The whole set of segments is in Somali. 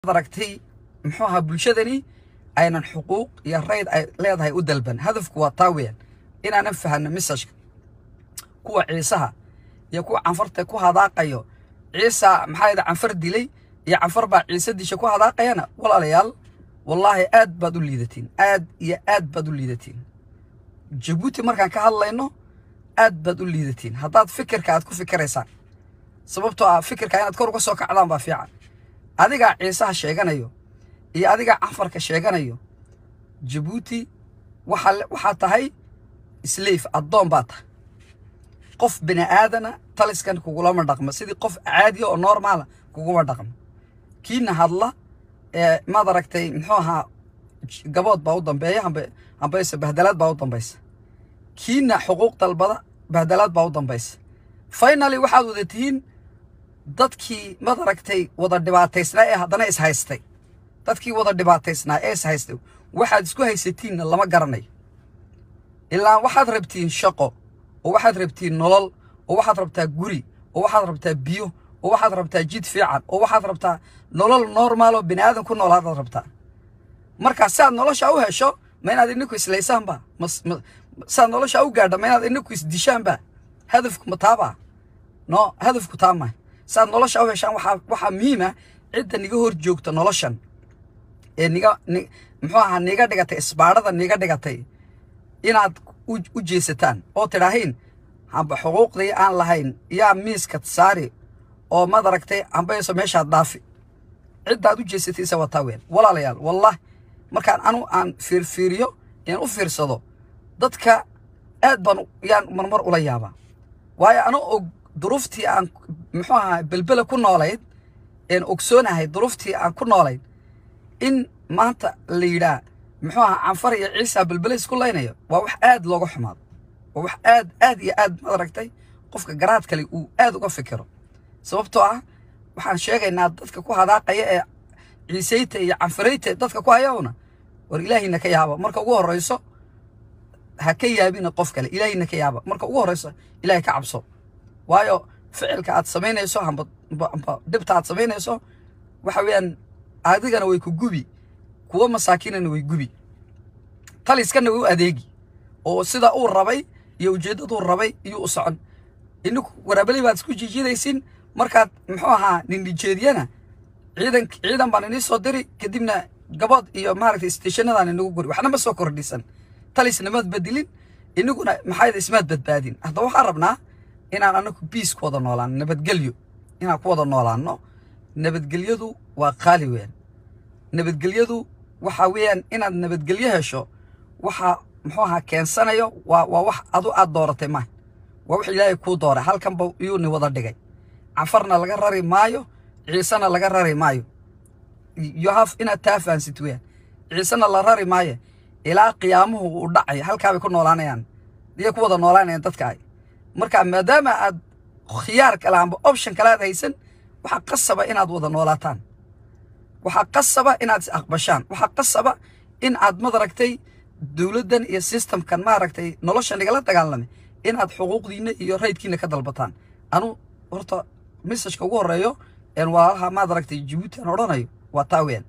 aragtay muxuu ahaa bulshadani aynan xuquuq iyo rayd ay leedahay u dalban hadafku waa taa weeyaan inaanan fahanno misajka kuwa ciisaha iyo kuwa canfarta ku hadaaqayo ciisa maxaa yidhi canfar dilay iyo canfar baa ciise disha ku hadaaqayana walaalayaal wallaahi aad baad u liidatiin aad iyo aad baad u liidatiin jabuuti markaan ka hadlayno aad baad u liidatiin haddaad fikirka aad ku fikiraysaan sababtoo ah fikirka inaad kor uga soo kacdaan baa fiican adigaa ciisaha sheeganayo iyo adigaa canfarka sheeganayo jabuuti waxaa waxaa tahay sleyf addoon baa tahay qof bini aadana taliskan kugulama dhaqmo sidii qof caadiya oo normaala kuguma dhaqmo kiina hadla ee maad aragtay muxuu ahaa gabood baa u dambeeya hambe hambeyse bahdalaad baa u dambaysa kiina xuquuq dalbada bahdalaad baa u dambaysa finally waxaad wada tihiin dadkii maad aragtay wada dhibaataysnaa ee haddana is haystay dadkii wada dhibaataysnaa ee is haystay waxaad isku haysatiinna lama garanayo ilaa waxaad rabtiin shaqo oo waxaad rabtiin nolol oo waxaad rabtaa guri oo waxaad rabtaa biyo oo waxaad rabtaa jid fiican oo waxaad rabtaa nolol normaal oo bini aadan ku noolaadaad rabtaa markaa si aad nolosha u hesho ma inaad ininku islaysaanba si aad nolosha u gaadha ma inaad ininku isdishaanba hadafku ma taabaa no hadafku taa mahay si aad nolosha u heshaan waxaa waxaa muhiima cidda niga hor joogta noloshan ee niga ni muxuu ahaa niga dhigatay isbaadhada niga dhigatay inaad u jeesataan oo tidhaahiin hamba xuquuqdii aan lahayn yaa miiska saari oo maad aragtay hambayso meeshaad dhaafi ciddaad u jeesataysa waa taa weyn walaalayaal wallah markaan anu aan fiirfiiriyo aan u fiirsado dadka aad baan yaan marmar ula yaabaa waayo ana og duruuftii aan muxuu ahaa belbela ku noolayd een ogsoonahay duruuftii aan ku noolayd in maanta la yidhaa muxuu ahaa canfar iyo ciisa belbele isku laynayo waa wax aad looga xumaado waa wax aad aad iyo aad maad aragtay qofka garaad kale uu aad uga fikiro sababtoo ah waxaan sheegaynaa dadka ku hadaaqaya ee ciiseyta iyo canfarayta dadka ku hayawna war ilaahayna ka yaaba marka ugu horrayso ha ka yaabina qof kale ilaahayna ka yaaba marka ugu horrayso ilaahay ka cabso waayo ficilka aad samaynayso hamba amba dhibta aad samaynayso waxa weeyaan adigana way ku gubi kuwa masaakiinana way gubi taliskana way u adeegi oo sida uu rabay iyo ujeeddaduu rabay iyuu u socon ininku waraabeley baad isku jiijidaysin markaad muxuu ahaa ninijeediyana ciidan ciidan baan inii soo diri kadibna gabood iyo maaragtay stationadaan inagu guri waxna ma soo kordhisan talisna maad bedilin iniguna maxaa ismaad badbaadin haddaba waxaan rabnaa inaan anagu biis ku wada noolaano nabadgelyo inaan ku wada noolaano nabadgelyadu waa qaali weeyaan nabadgelyadu waxa weeyaan inaad nabadgelyo hesho waxa muxuu ahaa keensanayo waa waa wax adu aad dooratay maaha waa wax ilaahay kuu dooray halkanba iyuu ni wada dhigay canfarna laga rari maayo ciisena laga rari maayo yohaf inaad taa fahansit weeyaan ciisena la rari maayo ilaa qiyaamuhu uu dhacayo halkaabay ku noolaanayaan iyay ku wada noolaanayaan dadka ay marka maadaama aad khiyaar kale amba option kale aad haysan waxaa qasaba inaad wada noolaataan waxaa qasaba inaad is aqbashaan waxaa qasaba in aad madaragtay dowladdan iyo systemkan maaragtay nolosha nigala dagaalamay inaad xuquuqdiinna iyo raydkiina ka dalbataan anu horta messajka ugu horreeyo een walaalaha maad aragtay jabuuti aan odhanayo waa taa weeyaan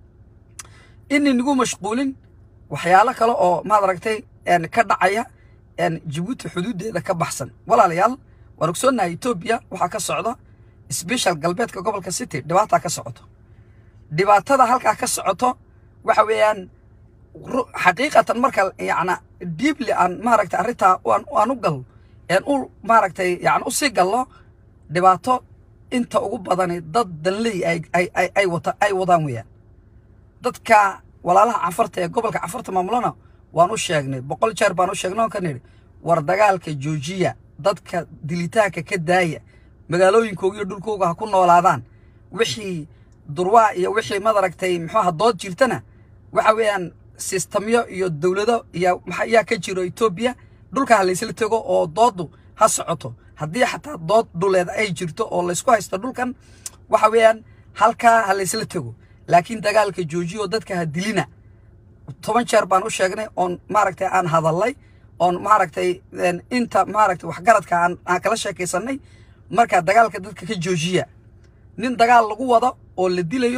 inay nagu mashquulin waxyaalo kale oo maad aragtay ka dhacaya jabuuti xuduuddeeda ka baxsan walaalayaal waan ogsoonnahay etoobiya waxaa ka socda sbeshal galbeedka gobolka city dhibaataa ka socoto dhibaatada halkaa ka socoto waxa weeyaan xaqiiqatan marka yacna diibli aan maaragtay arrintaa aan u gal een u maaragtay yani u sii gallo dhibaato inta ugu badani dad danley ay ay ay ay wata ay wadaan weeyaan dadka walaalaha canfarta ee gobolka canfarta maamulana waan u sheegnay boqol jeer baan u sheegnay oon ka nidhi war dagaalka joojiya dadka dilitaanka ka daaya magaalooyinkooga iyo dhulkooga ha ku noolaadaan wixii durwaa iyo wixii madaragtay muxuuha dood jirtana waxa weeyaan sistamyo iyo dowlado iyo yaa ka jiro etoobiya dhulka ha laysla tego oo dooddu ha socoto haddii xataa dood dhuleed ay jirto oo laysku haysto dhulkan waxa weeyaan halkaa ha laysla tego laakiin dagaalka joojiya oo dadka ha dilina toban jeer baan u sheegnay oon maaragtay aan hadallay oon maaragtay inta maaragtay waxgaradka aan aan kala sheekaysanay markaa dagaalka dadka ka joojiya nin dagaal lagu wado oo la dilayo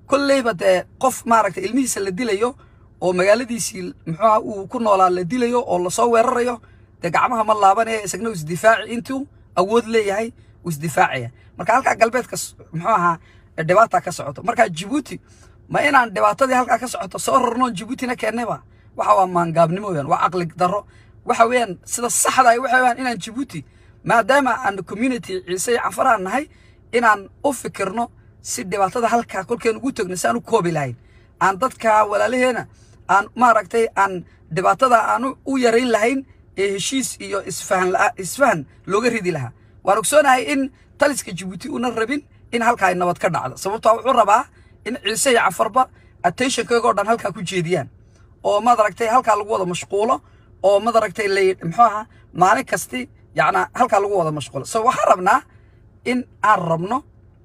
kolleyba dee qof maaragtay ilmihiisa la dilayo oo magaaladiisii muxuuha uu ku noolaa la dilayo oo lasoo weerarayo dee gacmaha ma laabanaya isagna uu isdifaaci intuu awood leeyahay uu isdifaacaya marka halkaa galbeedka muxuu ahaa dhibaata ka socoto marka jibuuti ma inaan dhibaatadii halkaa ka socoto soo rarno jibuutina keennayba waxa waa maangaabnimo weeyaan waa caqli darro waxa weeyaan sida saxda ah waxa weeyaan inaan jibuuti maadaama aan community ciise iyo canfaraan nahay inaan u fikirno si dhibaatada halkaa kolkeen ugu tagno si aan u koobi lahayn aan dadka walaalaheena aan maaragtay aan dhibaatada aan u yarayn lahayn ee heshiis iyo isfahan isfahan looga ridi lahaa waan ogsoonahay in taliska jibuuti una rabin in halkaa ay nabad ka dhacdo sababtoo wuxuu rabaa in ciise iyo cafarba attentionkaygoo dhan halkaa ku jeediyaan oo madaragtay halkaa lagu wada mashquulo oo madaragtay lay muxuu ahaa maalin kasti yacnaa halkaa lagu wada mashquulo so waxaan rabnaa in aan rabno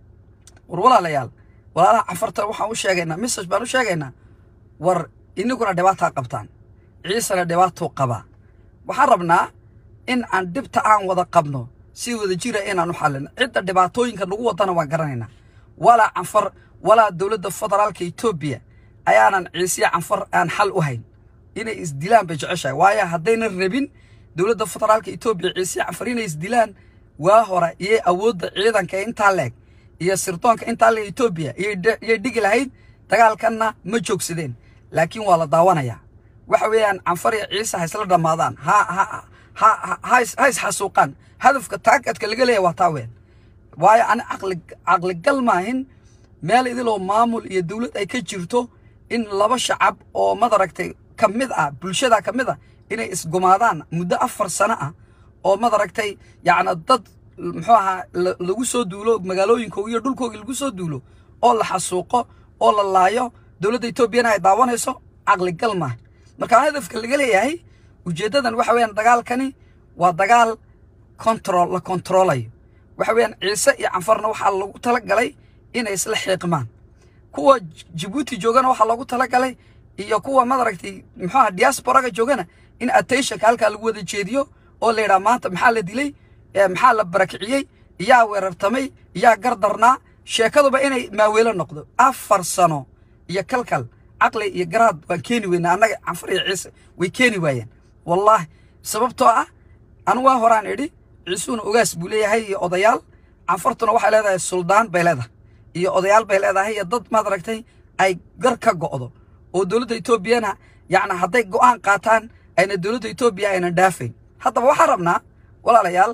war walaalayaal walaalaha cafarta waxaan u sheegaynaa message baan u sheegaynaa war iniguna dhibaataa qabtaan ciisena dhibaatuu qabaa waxaan rabnaa in aan dhibta aan wada qabno si wada jira inaan u xallino cidda dhibaatooyinka nagu wadana waan garanaynaa walaa canfar walaa dowladda federaalka etoobiya ayaanan ciisiya canfar aan xal u hayn inay isdilaan bay jeceshahay waayo haddaynan rabin dowladda federaalka etoobiya ciisiya canfar inay isdilaan waa hore iyo awoodda ciidanka intaa leeg iyo sirdoonka intaa leeg etoobiya iyay dhigi lahayd dagaalkanna ma joogsadeen laakiin waa la daawanayaa waxa weeyaan canfar iyo ciise ha isla dhammaadaan ha ha ha ha ha isxasuuqaan hadafka taakadka laga leeyahay waa taa weyn waayo ani caqli caqligal maahin meel idiloo maamul iyo dowlad ay ka jirto in laba shacab oo madaragtay ka mid ah bulshada ka mid ah inay isgumaadaan muddo afar sano ah oo madaragtay yacna dad muxuu ahaa lagu soo duulo magaalooyinkooga iyo dhulkooga lagu soo duulo oo la xasuuqo oo la laayo dowladda etoobiyana ay daawanayso caqligal maaha marka hadafka laga leeyahay ujeeddadan waxa weeyaan dagaalkani waa dagaal control la controlayo waxa weeyaan ciise iyo canfarna waxaa lagu tala galay inay isla xiiqmaan kuwa jibuuti joogana waxaa loogu tala galay iyo kuwa madaragtay muxuu aha diasporaga joogana in attentionka halkaa lagu wada jeediyo oo la yidhaha maanta maxaa la dilay maxaa la barakiciyey iyaa weerartamay iyaa gardarnaa sheekaduba inay maaweelo noqdo afar sano iyo kalkal caqli iyo garaad waan keeni weynaa annaga canfar iyo ciise way keeni waayeen wallaahi sababtoo ah anu waa horaan idhi ciisuuna ogaas buu leeyahay iyo odayaal canfartuna waxay leedahay suldaan bay leedahay iyo odayaal bay leedahay iyo dad maad aragtay ay gar ka go'do oo dowladda etoobiyana yacni hadday go'aan qaataan ayna dowladda etoobiya aynan dhaafayn haddaba waxaan rabnaa walaalayaal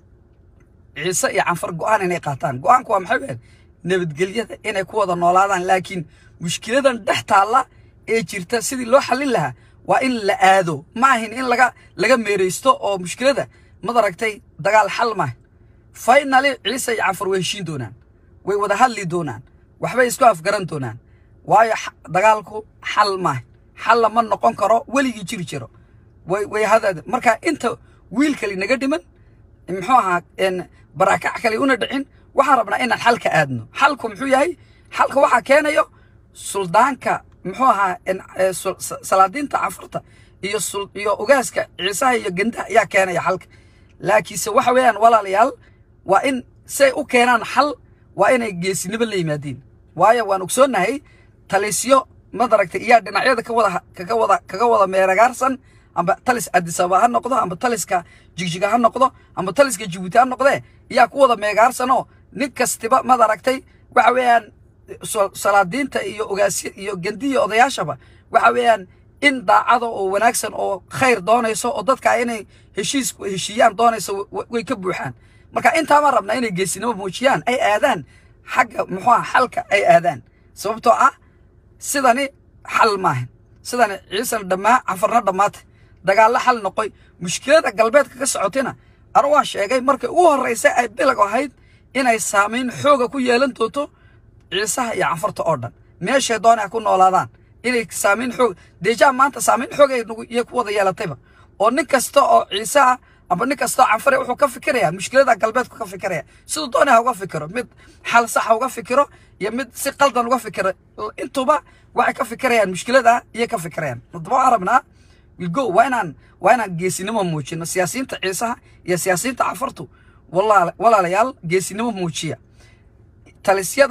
ciise iyo canfar go'aan inay qaataan go'aanku waa maxay ween nabadgelyada inay ku wada noolaadaan laakiin mushkiladan dhex taalla ee jirta sidii loo xallin lahaa waa in la aado ma ahin in laga laga meeraysto oo mushkilada madaragtay dagaal xal maaha fainali ciise iyo canfar way heshiin doonaan way wada hadli doonaan waxbay isku afgaran doonaan waayo dagaalku xal maaha xalla ma noqon karo weligii jiri jiro way way hadaad marka inta wiil kale naga dhiman muxuu ahaa baraakac kale una dhicin waxaan rabnaa inaan xalka aadno xalku muxuu yahay xalka waxaa keenayo suldaanka muxuu ahaa salaadiinta canfurta iyo iyo ogaaska ciisaha iyo gendaha ayaa keenaya xalka laakiinse waxa weeyaan walaalayaal waa in say u keenaan xal waa inay geesinimo la yimaadiin waayo waan ogsoonnahay talisyo madaragtay iyaa dhinacyada ka wada kaga wada kaga wada meeragaarsan amba talis adisaba ha noqdo amba taliska jigjiga ha noqdo amba taliska jibuuti ha noqdee iyaa ku wada meegaarsanoo nin kastiba madaragtay waxa weeyaan salaadiinta iyo ogaasya iyo gendiya odayaashaba waxa weeyaan in daacada oo wanaagsan oo khayr doonayso oo dadka inay heshiis heshiiyaan doonayso way ka buuxaan marka intaabaan rabnaa inay geesinimo muujiyaan ay aadaan xagga muxuu aha xalka ay aadaan sababtoo ah sidani xal maahan sidani ciisana dhammaa canfarna dhammaata dagaallo xal noqoy mushkilada galbeedka ka socotayna anu waan sheegay markay ugu horraysa ay bilag ahayd inay saamayn xooga ku yeelan doonto ciisaha iyo canfarta oo dhan meeshay doonay ku noolaadaan inay saamayn xoog deejaa maanta saamayn xoog ay nagu iyo ku wada yeelatayba oo nin kasta oo ciise ah amba nin kasta oo canfare wuxuu ka fikirayaa mushkilada galbeedku ka fikiraya siduu doonay ha uga fikiro mid xal sax ha uga fikiro iyo mid si qaldan uga fikiro intuba waxay ka fikirayaan mushkilada iyay ka fikirayaan haddaba waxaan rabnaa wilgo waa inaan waa inaan geesinimo muujino siyaasiyiinta ciisaha iyo siyaasiyiinta canfartu walaalayaal geesinimo muujiya talisyadani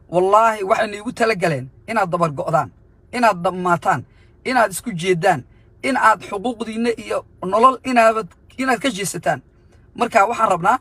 wallaahi waxayna igu tala galeen inaad dabar go'daan inaad dhammaataan inaad isku jeeddaan in aad xuquuqdiinna iyo nolol inaabad inaad ka jeesataan marka waxaan rabnaa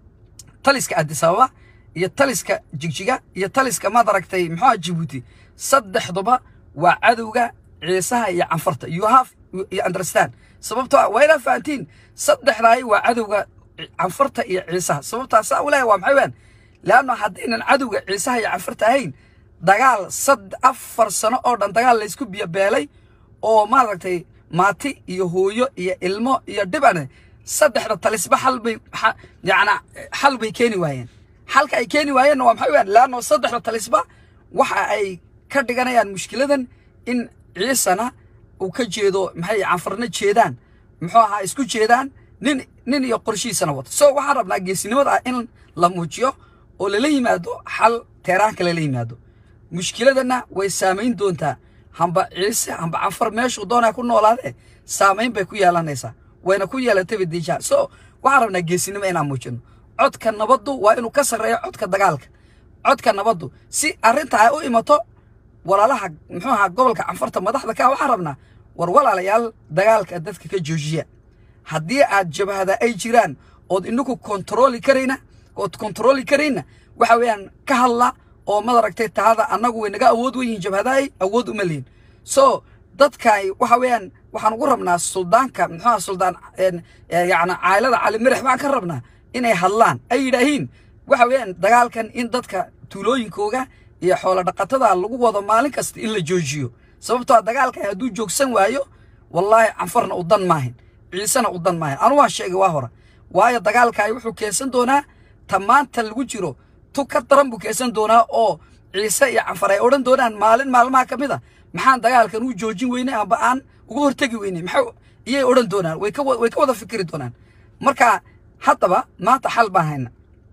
taliska addisababa iyo taliska jigjiga iyo taliska maad aragtay muxuuha jibuuti saddexduba waa cadowga ciisaha iyo canfarta you have you understand sababtoo ah waa inaad fahantiin saddexdaay waa cadowga canfarta iyo ciisaha sababtaa saa u leeyahay waa maxay wean leanno haddaynan cadowga ciisaha iyo canfarta ahayn dagaal sad afar sano oo dhan dagaal laysku biyobeelay oo maaragtay maati iyo hooyo iyo ilmo iyo dhibane saddexda talisba xal bay yacnaa xal bay keeni waayeen xalka ay keeni waayeenna waa maxay wean leanno saddexda talisba waxa ay ka dhiganayaan mushkiladan in ciisana uu ka jeedo maxay canfarna jeedaan muxuu ahaa isku jeedaan nin nin iyo qorshihiisana wato so waxaan rabnaa geesinimada ah in la muujiyo oo lala yimaado xal teeraanka lala yimaado mushkiladana way saamayn doontaa hamba ciise hamba canfar meeshuu doonaa ku noolaadee saamayn bay ku yeelanaysaa wayna ku yeelatay badiijaa so waxaan rabnaa geesinimo inaan muujino codka nabaddu waa inuu ka sarreeyo codka dagaalka codka nabaddu si arrinta ay u imato walaalaha muxuu ahaa gobolka canfarta madaxda ka waxaan rabnaa war walaalayaal dagaalka dadka ka joojiya haddii aad jabhada ay jiraan ood inagu kontarooli karayna ood kontarooli karayna waxa weeyaan ka hadla oo madaragtay tahada annagu way naga awood weyihin jabhadahay awood uma lihin so dadkay waxa weeyaan waxaan ugu rabnaa suldaanka muxuuha suldaan yacni caylada cali mirax baan ka rabnaa inay hadlaan ay yidhaahiin waxa weeyaan dagaalkan in dadka tuulooyinkooga iyo xoolo dhaqatada lagu wado maalin kasta in la joojiyo sababtoo dagaalka hadduu joogsan waayo wallaahi canfarna u dan maahin ciisena u dan maahin anu waan sheegay waa hore waayo dagaalkaay wuxuu keensan doonaa ta maanta lagu jiro tu ka daran buu keensan doonaa oo ciise iyo canfar ay odhan doonaan maalin maalmaha ka mid a maxaan dagaalkan u joojin weynay amba aan uga hortegi weynay maxay iyay odhan doonaan way ka way ka wada fikiri doonaan marka haddaba maanta xal baan hayna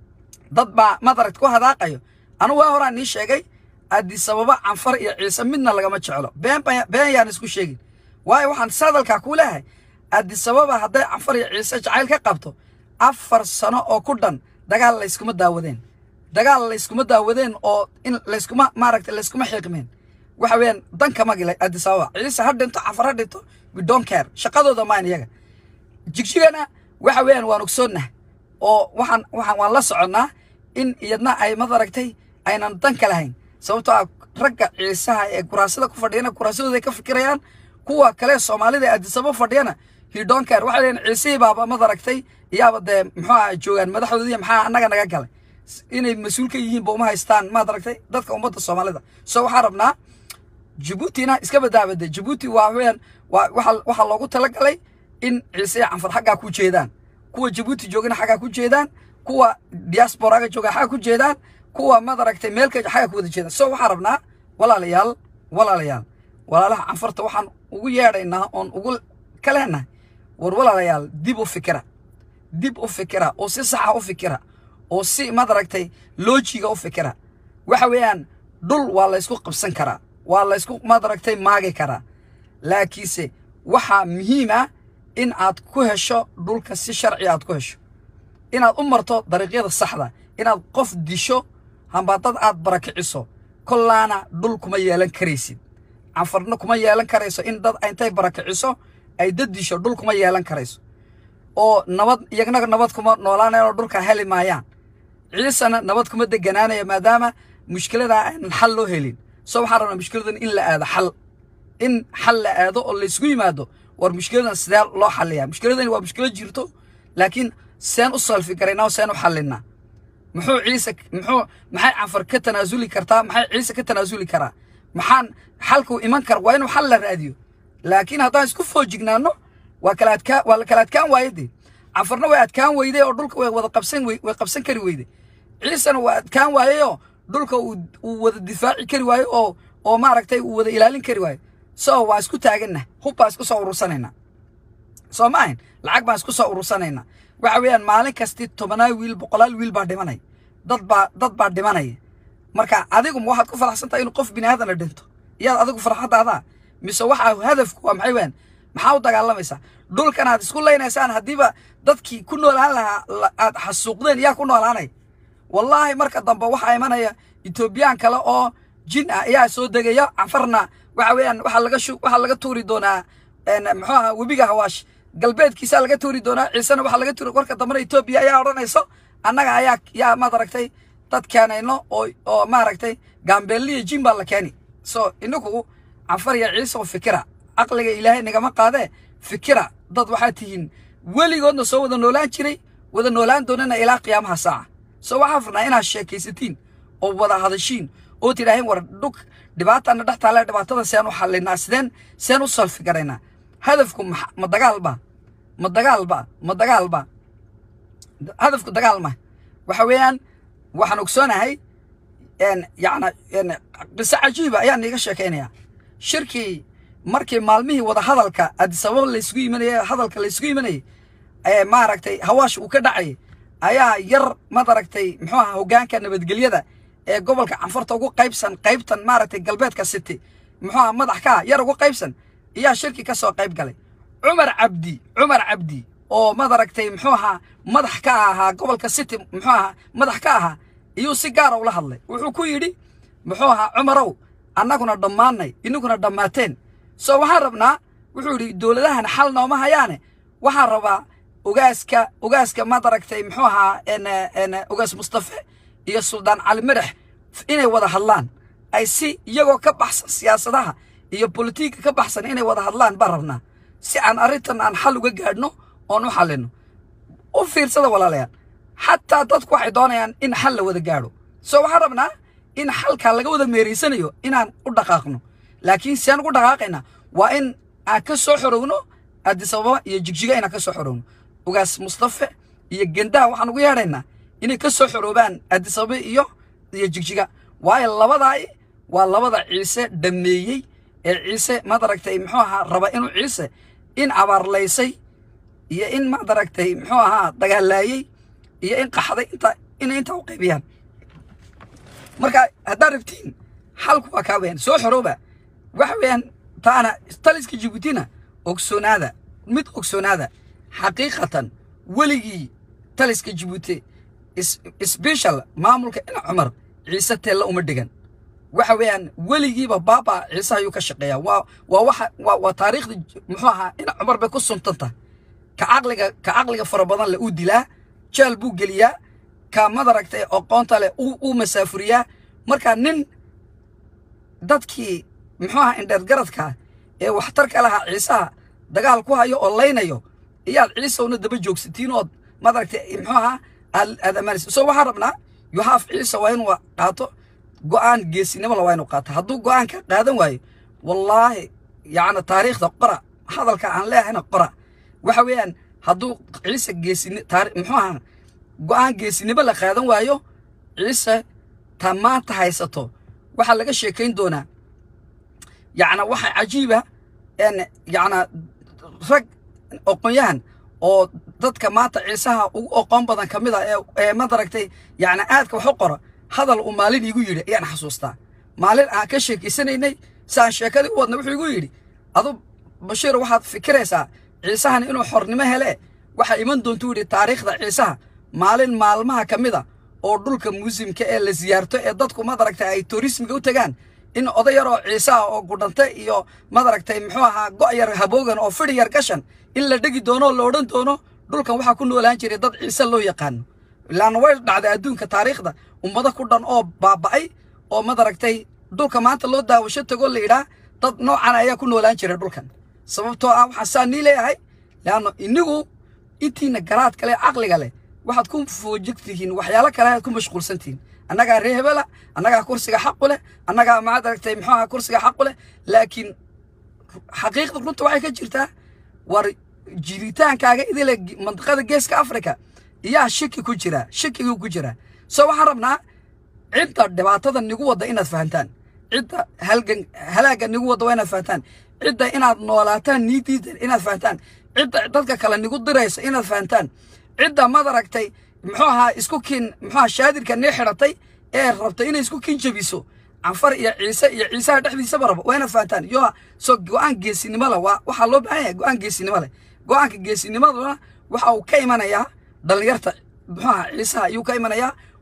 dad baa madaragt ku hadaaqayo anu waa horaan nii sheegay addisababa canfar iyo ciise midna lagama jeclo been been yaan isku sheegin waayo waxaan sadalkaa kuu leehay addisababa hadday canfar iyo ciise jacayl ka qabto afar sano oo ku dhan dagaal layskuma daawadeen dagaal layskuma daawadeen oo in layskuma maaragtay layskuma xiiqmeen waxa weeyaan danka magile addisababa ciise ha dhinto canfar ha dhinto we don't care shaqadooda maan iyaga jigjigana waxa weeyaan waan ogsoonnah oo waxaan waxaan waan la soconnaa in iyadna ay madaragtay aynan dan ka lahayn sababtoo ah ragga ciisaha ee kuraasada ku fadhiyana kuraasadooda ay ka fikirayaan kuwa kale soomaalida ee addisababa fadhiyana hidonker waxay leeyihin ciisihii baaba madaragtay iyaaba dee muxuu aha joogaan madaxdoodii maxaa annaga naga galay inay mas-uul ka yihiin ba uma haystaan madaragtay dadka ummadda soomaalida so waxaan rabnaa jabuutina iska badaabade jabuuti waa weyaan waa waxa waxaa loogu talagalay in ciise iyo canfar xaggaa ku jeedaan kuwa jabuuti joogana xaggaa ku jeedaan kuwa diasporaga jooga xagga ku jeedaan kuwa madaragtay meelka xagga ku wada jeedaan so waxaan rabnaa walaalayaal walaalayaal walaalaha canfarta waxaan ugu yeedhaynaa oon ugu ka leenahay war walaalayaal dib u fikira dib u fikira oo si saxa u fikira oo si madaragtay loojiga u fikira waxa weeyaan dhul waa laysku qabsan karaa waa laysku madaragtay maagi karaa laakiinse waxaa muhiim ah in aad ku hesho dhulka si sharci aad ku hesho inaad u marto dariiqyada saxda inaad qof disho hamba dad aad barakiciso kollaana dhul kuma yeelan karaysid canfarna kuma yeelan karayso in dad intay barakiciso ay dad disho dhul kuma yeelan karayso oo nabad iyagna nabad kuma noolaanayan oo dhulka heli maayaan ciisena nabad kuma deganaanaya maadaama mushkiladaa aanan xal loo helin so waxaan rabnaa mushkiladan in la aado xal in xal la aado oo laysgu yimaado war mushkiladan sidee loo xalliyaa mushkiladani waa mushkilad jirto laakiin seen u salfi garaynaa seen u xallinaa muxuu ciise muxuu maxay canfar ka tanaasuli kartaa maxay ciise ka tanaasuli karaa maxaan xalku iman kara waa inuu xal la raadiyo laakiin haddaan isku foojignaano waa kala adkaa waa la kala adkaan waaye dee canfarna way adkaan weyday oo dhulka way wada qabsan way way qabsan kari weyday ciisena waa adkaan waayeyoo dhulka uu uu wada difaaci kari waayo oo oo maaragtay uu wada ilaalin kari waayo so waa isku taaganna hub baa isku soo urursanaynaa soo ma ahayn lacag baan isku soo urursanaynaa waxa weeyaan maalin kasti tobanaal wiil boqolaal wiil baa dhimanaya dad baa dad baa dhimanaya marka adigu ma waxaad ku faraxsan tahay inuu qof bini aadana dhinto iyaad adigu farxadaadaa mise waxaa hadafku waa maxay weeyaan maxaa u dagaalamaysaa dhulkan aad isku leynaysaan haddiiba dadkii ku noolaan lahaa aad xasuuqdeen yaa ku noolaanay wallaahi marka dambe waxaa imanaya etoobiyaan kale oo jin ah ayaa soo degaya canfarna waxa weeyaan waxaa laga shu waxaa laga tuuri doonaa muxuu ahaa webiga hawaash galbeedkiisaa laga tuuri doonaa ciisena waxaa laga tuuri warka dambena etoobiya ayaa odhanayso annaga ayaa yaa maad aragtay dad keenayno oo oo maaragtay gaambeelliya jin baa la keeni so inagu canfar iyo ciise oo fikira caqliga ilaahay nagama qaadee fikira dad waxaa tihiin weligoodna soo wada noolaan jiray wada noolaan doonana ilaa qiyaamaha saaca so waxaa furnaa inaad sheekaysatiin oo wada hadashiin oo tidhaaheen war dhug dhibaatana dhex taale dhibaatada seen u xallinaa sideen seen u salfi garaynaa hadafku ma dagaalba ma dagaalba ma dagaalba hadafku dagaal ma waxa weeyaan waxaan ogsoonahay yacna qiso cajiiba ayaan iiga sheekaynayaa shirkii markii maalmihii wada hadalka adisababa laysgu imanayay hadalka laysgu imanayay ee maaragtay hawaash uu ka dhacayay ayaa yar maad aragtay muxuu ahaa hoggaanka nabadgelyada ee gobolka canfarta ugu qaybsan qaybtan maaragtay galbeedka city muxuu ahaa madax ka ah yar ugu qaybsan ayaa shirki ka soo qayb galay cumar cabdi cumar cabdi oo maad aragtay muxuu ahaa madax ka ahaa gobolka city muxuu ahaa madax ka ahaa iyuu si gaara ula hadlay wuxuu ku yidhi muxuu ahaa cumarow annaguna dhammaanay inaguna dhammaateen soo waxaan rabnaa wuxuu yidhi dowladahan xal nooma hayaane waxaan rabaa ogaaska ogaaska maad aragtay muxuu ahaa ogaas mustafe iyo suldaan cali madax inay wada hadlaan ay si iyagoo ka baxsan siyaasadaha iyo bolitiigka ka baxsan inay wada hadlaan baan rabnaa si aan arrintan aan xal uga gaadhno oon u xallino u fiirsada walaalayaal xataa dadku waxay doonayaan in xal la wada gaadho soo waxaan rabnaa in xalkaa laga wada meeraysanayo inaan u dhaqaaqno laakiin si aan ugu dhaqaaqayna waa in aan ka soo xorowno adisababa iyo jigjiga inaan ka soo xorowno ogaas mustafe iyo gendaha waxaan ugu yeedhaynaa inay ka soo xoroobaan adisababa iyo iyo jigjiga waayo labadaa waa labada ciise dhameeyey ee ciise maad aragtay muxuu ahaa raba inuu ciise in abaarlaysay iyo in maad aragtay muxuu ahaa dagaalaayey iyo in qaxday inta inay intaa u qaybiyaan marka haddaad rabtiin xalku waa kaa weyaan soo xorooba waxa weeyaan taana taliska jibuutina ogsoonaada mid ogsoonaada xaqiiqatan weligii taliska jibuuti sbeshal maamulka ina cumar ciise teella uma dhigan waxa weeyaan weligiiba baaba ciise ayuu ka shaqeeyaa waa waa waxa waa waa taariikhda muxuu ahaa ina cumar bay ku suntanta ka caqliga ka caqliga fara badan leh uu dilaa jeel buu geliyaa ka madaragtay aqoonta leh uu masaafuriyaa marka nin dadkii muxuu ahaa indheergaradka ee waxtarka lahaa ciisaha dagaal ku hayo oo laynayo iyaad ciisowna daba joogsatiin ood madaragtay muxuu ahaa aad ammaanaysa so waxaan rabnaa yuhaaf ciise waa inuu qaato go'aan geesinimo la waa inuu qaato hadduu go'aanka qaadan waayo wallaahi yacni taariikhda qora hadalka aan leehayna qora waxa weeyaan hadduu ciise geesini taari muxuu ahaa go'aan geesinimo la qaadan waayo ciise ta maanta haysato waxaa laga sheekayn doonaa yacna waxa cajiiba n yacna rag oqonyahan oo dadka maanta ciisaha ugu oqoon badan ka mid a ee ee madaragtay yacni aadka wax u qora hadal uu maalin iigu yidhi ayaan xasuustaa maalin aan ka sheekaysanaynay si aan sheekadii u wadna wuxuu igu yidhi adu bashiir waxaad fikiraysaa ciisahan inuu xornimo hele waxaa iman doontuu yidhi taariikhda ciisaha maalin maalmaha ka mid a oo dhulka muusimka ee la siyaarto ee dadku madaragtay ay turismiga u tegaan in oday yar oo ciise ah oo gudhante iyo madaragtay muxuu ahaa go' yar haboogan oo fidhi yar gashan in la dhegi doono oo la odhan doono dhulkan waxaa ku noolaan jiray dad ciise loo yaqaano ilaana way dhacday adduunka taariikhda ummado ku dhan oo baaba'ay oo madaragtay dhulka maanta loo daawasho tago la yidhaah dad noocan ayaa ku noolaan jiray dhulkan sababtoo ah waxaa saa nii leeyahay leanno inigu intiina garaad kale caqliga leh waxaad ku foojigtihiin waxyaalo kale aad ku mashquulsantihiin annagaa ree hebela annagaa kursiga xaqu leh annagaa maad aragtay muxuu ahaa kursiga xaqu leh laakiin xaqiiqda runta waxay ka jirtaa war jiritaankaaga idile mandiqada geeska africa iyaa shiki ku jira shikiguu ku jira so waxaan rabnaa cidda dhibaatada nigu wadda inaad fahantaan cidda halgan halaagga nigu wadda waa inaad fahantaan cidda inaad noolaataan niidiida inaad fahantaan cidda dadka kale nigu diraysa inaad fahantaan cidda madaragtay muxuu ahaa isku kiin muxuu ahaa shaadirka nii xidhatay ee rabtay inay isku kiin jabiso canfar iyo ciise iyo ciisaha dhexdiisaba rabo waa inaad fahantaan yo so go-aan geesinimo leh waa waxaa loo baahan yahay go-aan geesinimo leh go-aanka geesinimaduna waxa uu ka imanayaa dhallinyarta muxuu ahaa ciisaha ayuu ka imanayaa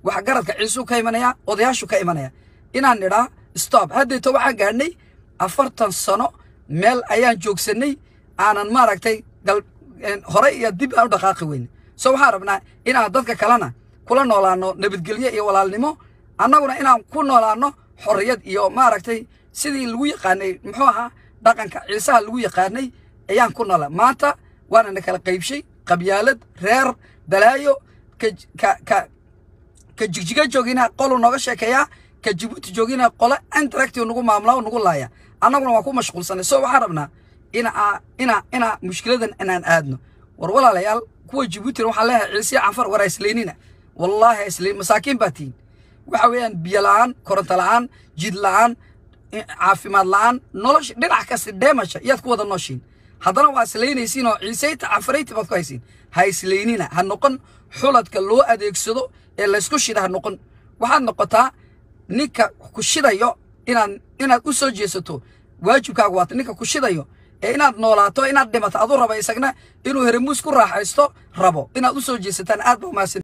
waxgaradka ciisuu ka imanaya odayaashu ka imanaya inaan nidhaa stop haddayto waxaan gaadhnay afartan sano meel ayaan joogsanay aanan maaragtay gal hore iyo dib aan u dhaqaaqi weyne so waxaan rabnaa inaan dadka kalena kula noolaano nabadgelyo iyo walaalnimo annaguna inaan ku noolaano xorriyad iyo maaragtay sidii lagu yaqaanay muxuu ahaa dhaqanka ciisaha lagu yaqaanay ayaan ku noolaa maanta waana na kala qaybshay qabyaalad reer balaayo ka ka ka ka jigjiga joogina qolu nooga sheekeeyaa ka jibuuti joogina qole interactive nagu maamulaa oo nagu laaya annaguna waan ku mashquulsanay so waxaan rabnaa ina ina ina mushkiladan inaan aadno war walaalayaal kuwa jibuutina waxaan leeyahay ciisiya canfar war isleynina wallaahi isleyn masaakiin baa tihin waxa weeyaan biyo la'aan koronto la'aan jid la'aan caafimaad la'aan nolosha dhinac kasta dheemasha iyaad ku wada nooshiin haddana waa islaynaysiin oo ciisayta canfarayti baad ku haysiin ha isleynina ha noqon xuladka loo adeegsado ee laysku shida ha noqon waxaad noqotaa ninka ku shidayo inaad inaad u soo jeesato waajibkaagu waata ninka ku shidayo ee inaad noolaato inaad dhimato adu raba isagna inuu heremuus ku raaxaysto rabo inaad u soo jeesataan aad ba umahadsan